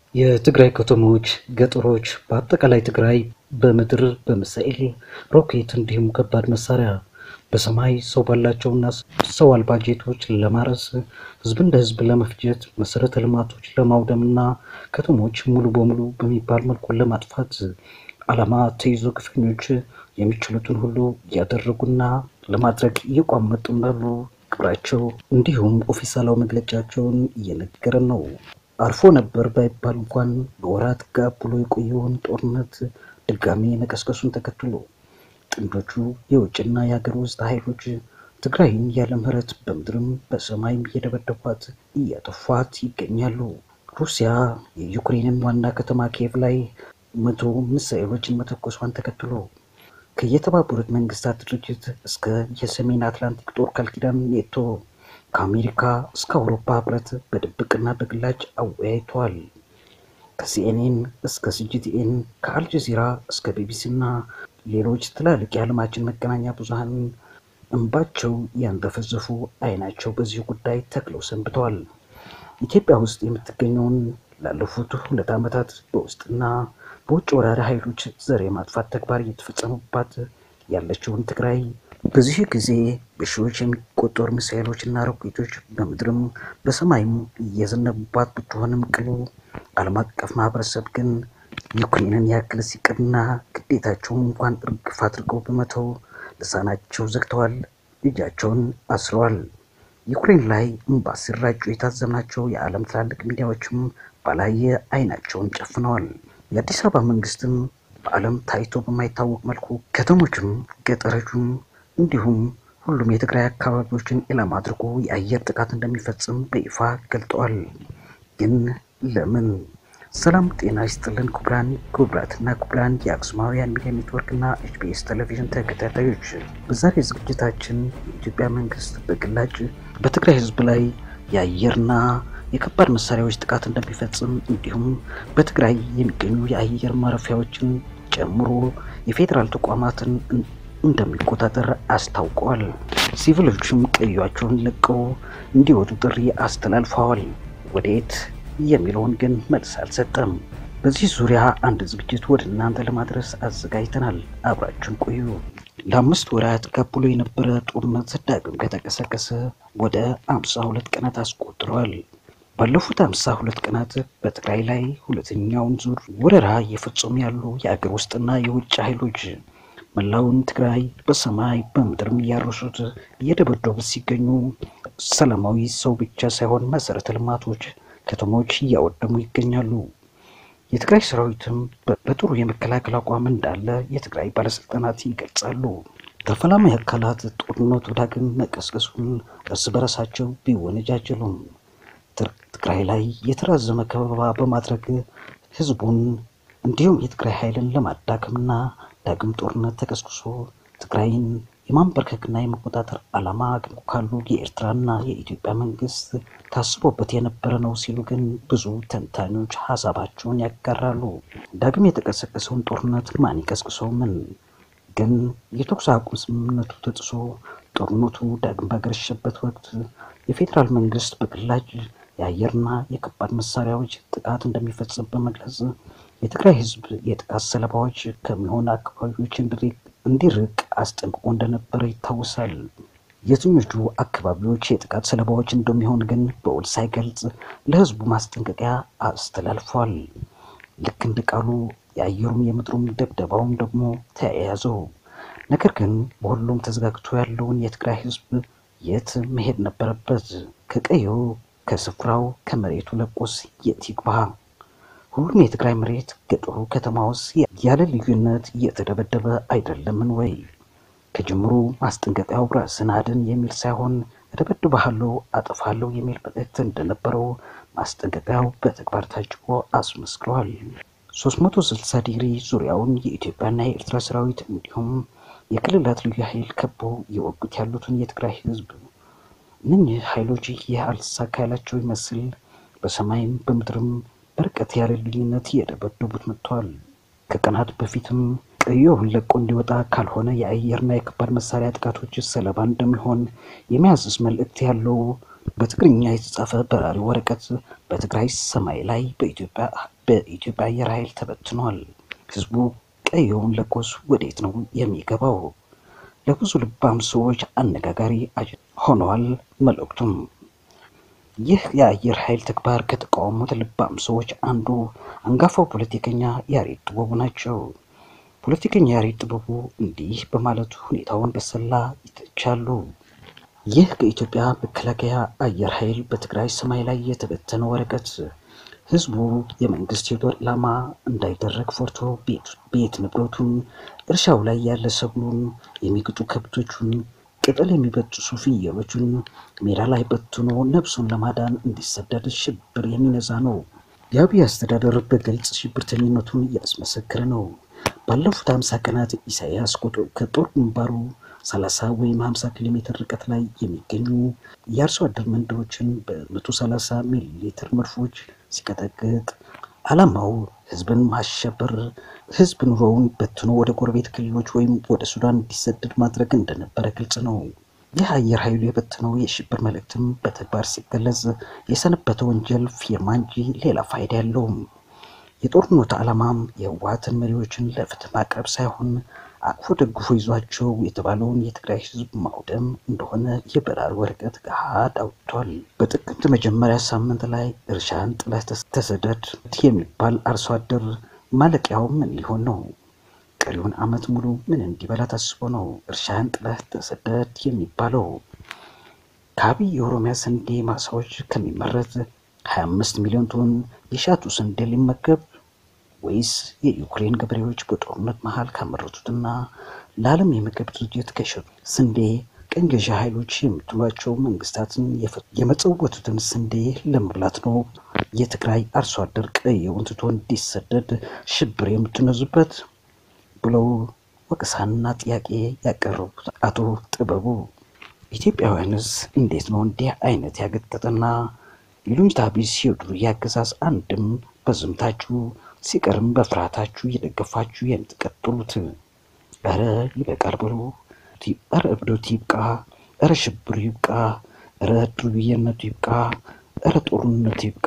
የትግራይ ከተሞች፣ ገጠሮች፣ በአጠቃላይ ትግራይ በምድር በሚሳኤል ሮኬት፣ እንዲሁም ከባድ መሳሪያ በሰማይ ሰው ባላቸውና ሰው አልባ ጄቶች ለማረስ ህዝብ እንደ ህዝብ ለመፍጀት መሰረተ ልማቶች ለማውደምና ከተሞች ሙሉ በሙሉ በሚባል መልኩ ለማጥፋት ዓላማ ተይዞ ግፈኞች የሚችሉትን ሁሉ እያደረጉና ለማድረግ እየቋመጡ እንዳሉ ግብራቸው እንዲሁም ኦፊሳላዊ መግለጫቸውን እየነገረን ነው። አልፎ ነበር ባይባል እንኳን በወራት ጋብ ብሎ የቆየውን ጦርነት ድጋሜ መቀስቀሱን ተከትሎ ጥንዶቹ የውጭና የሀገር ውስጥ ኃይሎች ትግራይን ያለ ምህረት በምድርም በሰማይም እየደበደቧት እያጠፏት ይገኛሉ። ሩሲያ የዩክሬንን ዋና ከተማ ኪየቭ ላይ መቶ ሚሳኤሎችን መተኮሷን ተከትሎ ከየተባበሩት መንግስታት ድርጅት እስከ የሰሜን አትላንቲክ ጦር ቃል ኪዳን ኔቶ ከአሜሪካ እስከ አውሮፓ ህብረት በድብቅና በግላጭ አወያይተዋል። ከሲኤንኤን እስከ ሲጂቲኤን ከአልጀዚራ እስከ ቢቢሲ እና ሌሎች ትላልቅ የዓለማችን መገናኛ ብዙሃን እንባቸው ያንዘፈዘፉ አይናቸው በዚህ ጉዳይ ተክለው ሰንብተዋል። ኢትዮጵያ ውስጥ የምትገኘውን ላለፉት ሁለት ዓመታት በውስጥና በውጭ ወራሪ ኃይሎች ዘር የማጥፋት ተግባር እየተፈጸሙባት ያለችውን ትግራይ በዚህ ጊዜ በሺዎች የሚቆጠሩ ሚሳኤሎች እና ሮኬቶች በምድርም በሰማይም እየዘነቡባት ብትሆንም ቅሉ ዓለም አቀፍ ማህበረሰብ ግን ዩክሬንን ያክል ሲቅርና ግዴታቸውን እንኳን እርግፍ አድርገው በመተው ልሳናቸው ዘግተዋል፣ እጃቸውን አስረዋል። ዩክሬን ላይ እምባ ሲራጩ የታዘብናቸው የዓለም ትላልቅ ሚዲያዎችም ባላየ አይናቸውን ጨፍነዋል። የአዲስ አበባ መንግስትም በዓለም ታይቶ በማይታወቅ መልኩ ከተሞችም ገጠሮችም እንዲሁም ሁሉም የትግራይ አካባቢዎችን ኢላማ አድርጎ የአየር ጥቃት እንደሚፈጽም በይፋ ገልጠዋል። ግን ለምን? ሰላም ጤና ይስጥልን ክቡራን ክቡራትና ክቡራን የአክሱማውያን ሚዲያ ኔትወርክና ኤችቢኤስ ቴሌቪዥን ተከታታዮች በዛሬ ዝግጅታችን የኢትዮጵያ መንግስት በግላጭ በትግራይ ህዝብ ላይ የአየርና የከባድ መሳሪያዎች ጥቃት እንደሚፈጽም እንዲሁም በትግራይ የሚገኙ የአየር ማረፊያዎችን ጨምሮ የፌዴራል ተቋማትን እንደሚቆጣጠር አስታውቀዋል። ሲቪሎችም ቀያቸውን ለቀው እንዲወጡ ጥሪ አስተላልፈዋል። ወዴት የሚለውን ግን መልስ አልሰጠም። በዚህ ዙሪያ አንድ ዝግጅት ወደ እናንተ ለማድረስ አዘጋጅተናል። አብራችን ቆዩ። ለአምስት ወራት ቀብሎ የነበረ ጦርነት ዳግም ከተቀሰቀሰ ወደ አምሳ ሁለት ቀናት አስቆጥረዋል። ባለፉት አምሳ ሁለት ቀናት በትግራይ ላይ ሁለተኛውን ዙር ወረራ እየፈጸሙ ያሉ የአገር ውስጥና የውጭ ኃይሎች መላውን ትግራይ በሰማይ በምድርም እያረሱት እየደበደቡት ሲገኙ ሰላማዊ ሰው ብቻ ሳይሆን መሰረተ ልማቶች፣ ከተሞች እያወደሙ ይገኛሉ። የትግራይ ሰራዊትም በጥሩ የመከላከል አቋም እንዳለ የትግራይ ባለስልጣናት ይገልጻሉ። ተፈላሚ አካላት ጦርነቱ ዳግም መቀስቀሱን እርስ በርሳቸው ቢወነጃጀሉም ትግራይ ላይ የተራዘመ ከበባ በማድረግ ህዝቡን እንዲሁም የትግራይ ኃይልን ለማዳከምና ዳግም ጦርነት ተቀስቅሶ ትግራይን የማንበርከክና የመቆጣጠር ዓላማ ካሉ የኤርትራና የኢትዮጵያ መንግስት ታስቦበት የነበረ ነው ሲሉ ግን ብዙ ተንታኞች ሀሳባቸውን ያጋራሉ። ዳግም የተቀሰቀሰውን ጦርነት ማን ይቀስቅሰው? ምን ግን የተኩስ አቁም ስምምነቱ ተጥሶ ጦርነቱ ዳግም ባገረሸበት ወቅት የፌዴራል መንግስት በግላጭ የአየርና የከባድ መሳሪያዎች ጥቃት እንደሚፈጽም በመግለጽ የትግራይ ህዝብ የጥቃት ሰለባዎች ከሚሆኑ አካባቢዎች እንዲርቅ አስጠንቅቆ እንደነበረ ይታወሳል። የትኞቹ አካባቢዎች የጥቃት ሰለባዎች እንደሚሆን ግን በውል ሳይገልጽ ለህዝቡ ማስጠንቀቂያ አስተላልፏል። ልክ እንደ ቃሉ የአየሩም የምድሩም ደብደባውም ደግሞ ተያያዘው። ነገር ግን በሁሉም ተዘጋግቶ ያለውን የትግራይ ህዝብ የት መሄድ ነበረበት? ከቀየው ከስፍራው ከመሬቱ ለቆስ የት ይግባ? ሁሉም የትግራይ መሬት ገጠሩ ከተማ ውስጥ ያለ ልዩነት እየተደበደበ አይደለምን ወይ? ከጅምሩ ማስጠንቀቂያው ራስን አድን የሚል ሳይሆን እደበድብሃለሁ፣ አጠፋለሁ የሚል መልእክት እንደነበረው ማስጠንቀቂያው በተግባር ታጅቦ አስመስክሯል። 360 ዲግሪ ዙሪያውን የኢትዮጵያና የኤርትራ ሰራዊት እንዲሁም የክልላት ልዩ ኃይል ከበው እየወጉት ያሉትን የትግራይ ህዝብ እነኚህ ኃይሎች ይህ አልተሳካ ያላቸው ይመስል በሰማይም በምድርም በርቀት ያለ ልዩነት እየደበደቡት መጥተዋል። ከቀናት በፊትም ቀየውን ለቆ እንዲወጣ ካልሆነ የአየርና የከባድ መሳሪያ ጥቃቶች ሰለባ እንደሚሆን የሚያዝዝ መልእክት ያለው በትግርኛ የተጻፈ በራሪ ወረቀት በትግራይ ሰማይ ላይ በኢትዮጵያ በኢትዮጵያ አየር ኃይል ተበትኗል። ህዝቡ ቀየውን ለቆስ ወዴት ነው የሚገባው? ለብዙ ልባም ሰዎች አነጋጋሪ ሆነዋል መልእክቱም። ይህ የአየር ኃይል ተግባር ከተቃወሙት ልባም ሰዎች አንዱ አንጋፋው ፖለቲከኛ ያሬድ ጥበቡ ናቸው። ፖለቲከኛ ያሬድ ጥበቡ እንዲህ በማለቱ ሁኔታውን በሰላ ይተቻሉ። ይህ ከኢትዮጵያ መከላከያ አየር ኃይል በትግራይ ሰማይ ላይ የተበተነ ወረቀት ህዝቡ የመንግስት የጦር ኢላማ እንዳይደረግ ፈርቶ ቤት ንብረቱን፣ እርሻው ላይ ያለ ሰብሉን፣ የሚግጡ ከብቶቹን፣ ቅጠል የሚበጥሱ ፍየሎቹን ሜዳ ላይ በትኖ ነፍሱን ለማዳን እንዲሰደድ ሽብር የሚነዛ ነው። የአብይ አስተዳደር በግልጽ ሽብርተኝነቱን እያስመሰከረ ነው። ባለፉት ሀምሳ ቀናት ኢሳያስ ከጦር ግንባሩ 30 ወይም 50 ኪሎ ሜትር ርቀት ላይ የሚገኙ የአርሶ አደር መንደሮችን በ130 ሚሊ ሊትር መድፎች ሲቀጠቅጥ ዓላማው ህዝብን ማሸበር፣ ህዝብ ኑሮውን በትኖ ወደ ጎረቤት ክልሎች ወይም ወደ ሱዳን እንዲሰደድ ማድረግ እንደነበረ ግልጽ ነው። ይህ አየር ኃይሉ የበትነው የሽብር መልእክትም በተግባር ሲገለጽ የሰነበተ ወንጀል ፊርማ እንጂ ሌላ ፋይዳ የለውም። የጦርነቱ ዓላማም የህወሓትን መሪዎችን ለፍትህ ማቅረብ ሳይሆን አቅፎ ደግፎ ይዟቸው የተባለውን የትግራይ ህዝብ ማውደም እንደሆነ የበራሪ ወረቀት ገሃድ አውጥቷል። በጥቅምት መጀመሪያ ሳምንት ላይ እርሻን ጥለህ ተሰደድ የሚባል አርሶ አደር ማለቂያው ምን ሊሆን ነው? ቀሪውን ዓመት ሙሉ ምን እንዲበላ ታስቦ ነው እርሻን ጥለህ ተሰደድ የሚባለው? ከአብይ የኦሮሚያ ስንዴ ማሳዎች ከሚመረት 25 ሚሊዮን ቶን የሻቱ ስንዴ ሊመገብ ወይስ የዩክሬን ገበሬዎች በጦርነት መሃል ካመረቱትና ለዓለም የምግብ ድርጅት ከሸጡ ስንዴ ቀኝ ገዢ ኃይሎች የምትሏቸው መንግስታትን የመጸወቱትን ስንዴ ለመብላት ነው የትግራይ አርሶ አደር ቀየውን ትቶ እንዲሰደድ ሽብር የምትነዙበት ብለው ወቀሳና ጥያቄ ያቀረቡት አቶ ጥበቡ ኢትዮጵያውያንስ እንዴት ነው እንዲህ አይነት ያገጠጠና ይሉኝታ ቢስ የዱርዬ አገዛዝ አንድም በዝምታችሁ ሲቀርም በፍርሃታችሁ እየደገፋችሁ የምትቀጥሉት? እረ ይበቃል ብሎ እረ እብዶት ይብቃ፣ እረ ሽብሩ ይብቃ፣ እረ ዱርዬነቱ ይብቃ፣ እረ ጦርነቱ ይብቃ፣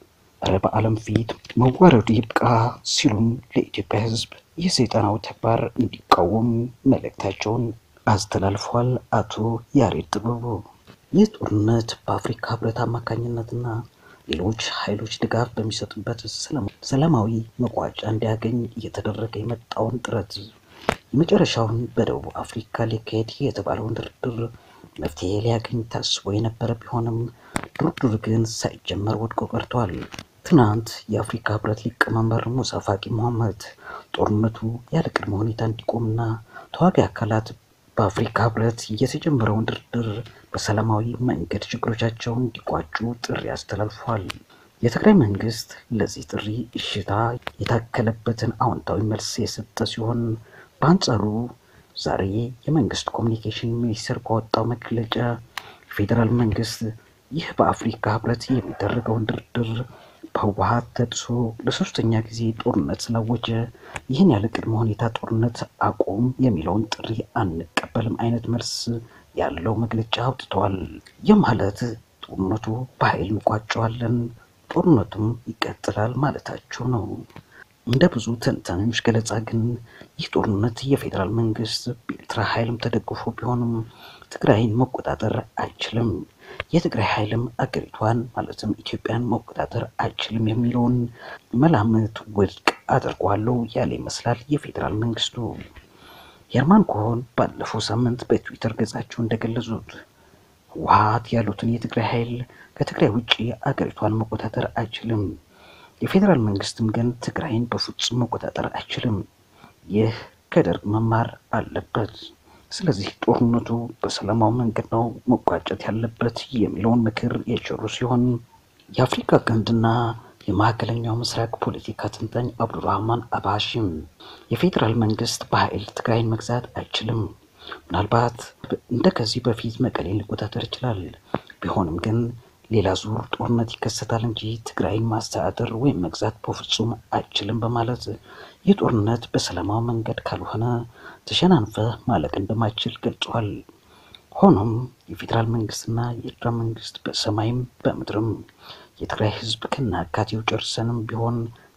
እረ በዓለም ፊት መዋረዱ ይብቃ ሲሉም ለኢትዮጵያ ሕዝብ የሰይጣናዊ ተግባር እንዲቃወም መልእክታቸውን አስተላልፈዋል። አቶ ያሬድ ጥበቡ ይህ ጦርነት በአፍሪካ ህብረት አማካኝነትና ሌሎች ኃይሎች ድጋፍ በሚሰጡበት ሰላማዊ መቋጫ እንዲያገኝ እየተደረገ የመጣውን ጥረት የመጨረሻውን በደቡብ አፍሪካ ሊካሄድ የተባለውን ድርድር መፍትሄ ሊያገኝ ታስቦ የነበረ ቢሆንም ድርድር ግን ሳይጀመር ወድቆ ቀርቷል። ትናንት የአፍሪካ ህብረት ሊቀመንበር ሙሳ ፋቂ መሐመድ ጦርነቱ ያለ ቅድመ ሁኔታ እንዲቆምና ተዋጊ አካላት በአፍሪካ ህብረት የተጀመረውን ድርድር በሰላማዊ መንገድ ችግሮቻቸውን እንዲቋጩ ጥሪ አስተላልፏል። የትግራይ መንግስት ለዚህ ጥሪ እሽታ የታከለበትን አዎንታዊ መልስ የሰጠ ሲሆን በአንጻሩ ዛሬ የመንግስት ኮሚኒኬሽን ሚኒስቴር ባወጣው መግለጫ የፌዴራል መንግስት ይህ በአፍሪካ ህብረት የሚደረገውን ድርድር በህወሀት ተጥሶ ለሶስተኛ ጊዜ ጦርነት ስላወጀ ይህን ያለ ቅድመ ሁኔታ ጦርነት አቁም የሚለውን ጥሪ አንቀበልም አይነት መልስ ያለው መግለጫ አውጥተዋል። ይህ ማለት ጦርነቱ በኃይል እንቋጨዋለን፣ ጦርነቱም ይቀጥላል ማለታቸው ነው። እንደ ብዙ ተንታኞች ገለጻ ግን ይህ ጦርነት የፌዴራል መንግስት በኤርትራ ኃይልም ተደግፎ ቢሆንም ትግራይን መቆጣጠር አይችልም፣ የትግራይ ኃይልም አገሪቷን ማለትም ኢትዮጵያን መቆጣጠር አይችልም የሚለውን መላምት ውድቅ አድርጓለሁ ያለ ይመስላል የፌዴራል መንግስቱ። ሄርማን ኮሆን ባለፈው ሳምንት በትዊተር ገጻቸው እንደገለጹት ህወሓት ያሉትን የትግራይ ኃይል ከትግራይ ውጭ አገሪቷን መቆጣጠር አይችልም የፌዴራል መንግስትም ግን ትግራይን በፍጹም መቆጣጠር አይችልም። ይህ ከደርግ መማር አለበት። ስለዚህ ጦርነቱ በሰላማዊ መንገድ ነው መቋጨት ያለበት የሚለውን ምክር የቸሩ ሲሆን የአፍሪካ ቀንድና የመካከለኛው ምስራቅ ፖለቲካ ተንታኝ አብዱራህማን አባሺም የፌዴራል መንግስት በኃይል ትግራይን መግዛት አይችልም። ምናልባት እንደ ከዚህ በፊት መቀሌን ሊቆጣጠር ይችላል። ቢሆንም ግን ሌላ ዙር ጦርነት ይከሰታል እንጂ ትግራይን ማስተዳደር ወይም መግዛት በፍጹም አይችልም በማለት ይህ ጦርነት በሰላማዊ መንገድ ካልሆነ ተሸናንፈ ማለቅ እንደማይችል ገልጿል። ሆኖም የፌዴራል መንግስትና የኤርትራ መንግስት በሰማይም በምድርም የትግራይ ህዝብ ከናካቴው ጨርሰንም ቢሆን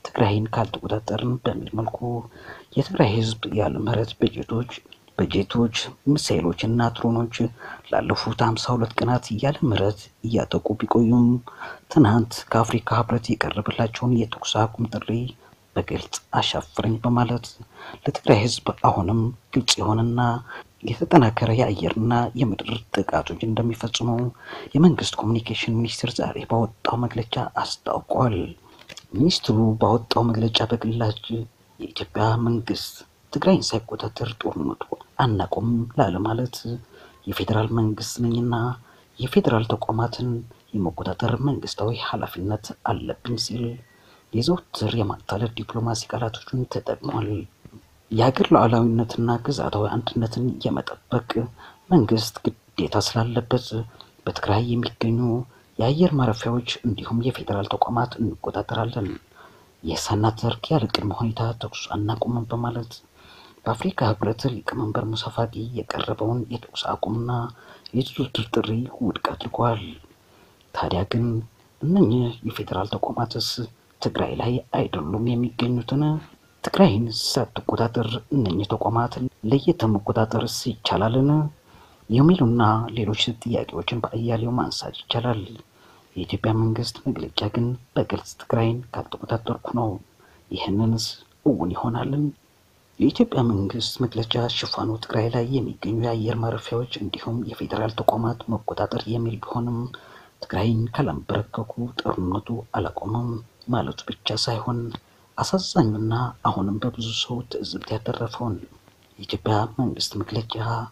ትግራይን ካልተቆጣጠርን በሚል መልኩ የትግራይ ህዝብ ያለ ምህረት በጀቶች በጀቶች ሚሳኤሎችና ድሮኖች ላለፉት ሀምሳ ሁለት ቀናት ያለ ምህረት እያጠቁ ቢቆዩም ትናንት ከአፍሪካ ህብረት የቀረበላቸውን የተኩስ አቁም ጥሪ በግልጽ አሻፍረኝ በማለት ለትግራይ ህዝብ አሁንም ግልጽ የሆነና የተጠናከረ የአየርና የምድር ጥቃቶች እንደሚፈጽሙ የመንግስት ኮሚኒኬሽን ሚኒስቴር ዛሬ ባወጣው መግለጫ አስታውቋል። ሚኒስትሩ ባወጣው መግለጫ በግላጭ የኢትዮጵያ መንግስት ትግራይን ሳይቆጣጠር ጦርነቱ አናቆም ላለ ማለት የፌዴራል መንግስት ነኝና የፌዴራል ተቋማትን የመቆጣጠር መንግስታዊ ኃላፊነት አለብኝ ሲል የዘውትር የማታለል ዲፕሎማሲ ቃላቶችን ተጠቅሟል። የሀገር ሉዓላዊነትና ግዛታዊ አንድነትን የመጠበቅ መንግስት ግዴታ ስላለበት በትግራይ የሚገኙ የአየር ማረፊያዎች እንዲሁም የፌዴራል ተቋማት እንቆጣጠራለን። ይህ ሳናደርግ ያለ ቅድመ ሁኔታ ተኩስ አናቁምም በማለት በአፍሪካ ህብረት ሊቀመንበር ሙሳ ፋቂ የቀረበውን የተኩስ አቁምና የድርድር ጥሪ ውድቅ አድርጓል። ታዲያ ግን እነኚህ የፌዴራል ተቋማትስ ትግራይ ላይ አይደሉም የሚገኙትን? ትግራይን ሳትቆጣጠር እነኚህ ተቋማት ለየት መቆጣጠርስ ይቻላልን? የሚሉና ሌሎች ጥያቄዎችን በአያሌው ማንሳት ይቻላል። የኢትዮጵያ መንግስት መግለጫ ግን በግልጽ ትግራይን ካልተቆጣጠርኩ ነው። ይህንንስ እውን ይሆናልን? የኢትዮጵያ መንግስት መግለጫ ሽፋኑ ትግራይ ላይ የሚገኙ የአየር ማረፊያዎች እንዲሁም የፌዴራል ተቋማት መቆጣጠር የሚል ቢሆንም ትግራይን ካላንበረከኩ ጦርነቱ አላቆመም ማለቱ ብቻ ሳይሆን አሳዛኙና አሁንም በብዙ ሰው ትዕዝብት ያተረፈውን የኢትዮጵያ መንግስት መግለጫ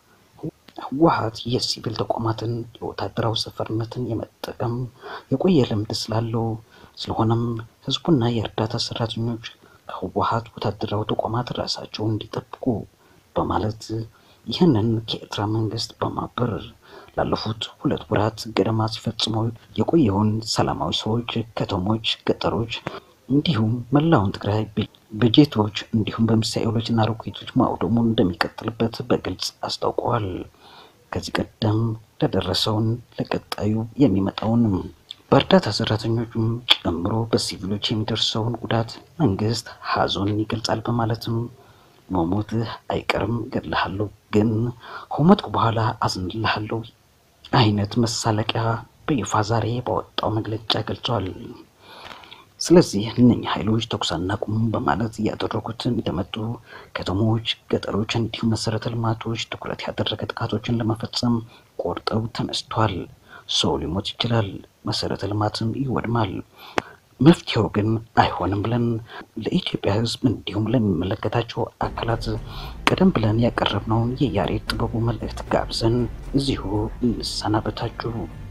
ህወሓት የሲቪል ተቋማትን የወታደራዊ ሰፈርነትን የመጠቀም የቆየ ልምድ ስላለው ስለሆነም ህዝቡና የእርዳታ ሰራተኞች ከህወሓት ወታደራዊ ተቋማት ራሳቸውን እንዲጠብቁ በማለት ይህንን ከኤርትራ መንግስት በማበር ላለፉት ሁለት ወራት ገደማ ሲፈጽመው የቆየውን ሰላማዊ ሰዎች፣ ከተሞች፣ ገጠሮች እንዲሁም መላውን ትግራይ በጀቶች እንዲሁም በሚሳኤሎች እና ሮኬቶች ማውደሙን እንደሚቀጥልበት በግልጽ አስታውቀዋል። ከዚህ ቀደም ለደረሰውን ለቀጣዩ የሚመጣውንም በእርዳታ ሰራተኞቹም ጨምሮ በሲቪሎች የሚደርሰውን ጉዳት መንግስት ሀዘኑን ይገልጻል በማለትም መሞትህ አይቀርም ገድልሃለሁ፣ ግን ከሞትኩ በኋላ አዝንልሃለሁ አይነት መሳለቂያ በይፋ ዛሬ ባወጣው መግለጫ ገልጿል። ስለዚህ እነኚህ ኃይሎች ተኩስ አናቁም በማለት እያደረጉት እንደመጡ ከተሞች፣ ገጠሮች እንዲሁም መሰረተ ልማቶች ትኩረት ያደረገ ጥቃቶችን ለመፈጸም ቆርጠው ተነስተዋል። ሰው ሊሞት ይችላል፣ መሰረተ ልማትም ይወድማል። መፍትሄው ግን አይሆንም ብለን ለኢትዮጵያ ሕዝብ እንዲሁም ለሚመለከታቸው አካላት ቀደም ብለን ያቀረብነውን የያሬድ ጥበቡ መልእክት ጋብዘን እዚሁ እንሰናበታችሁ።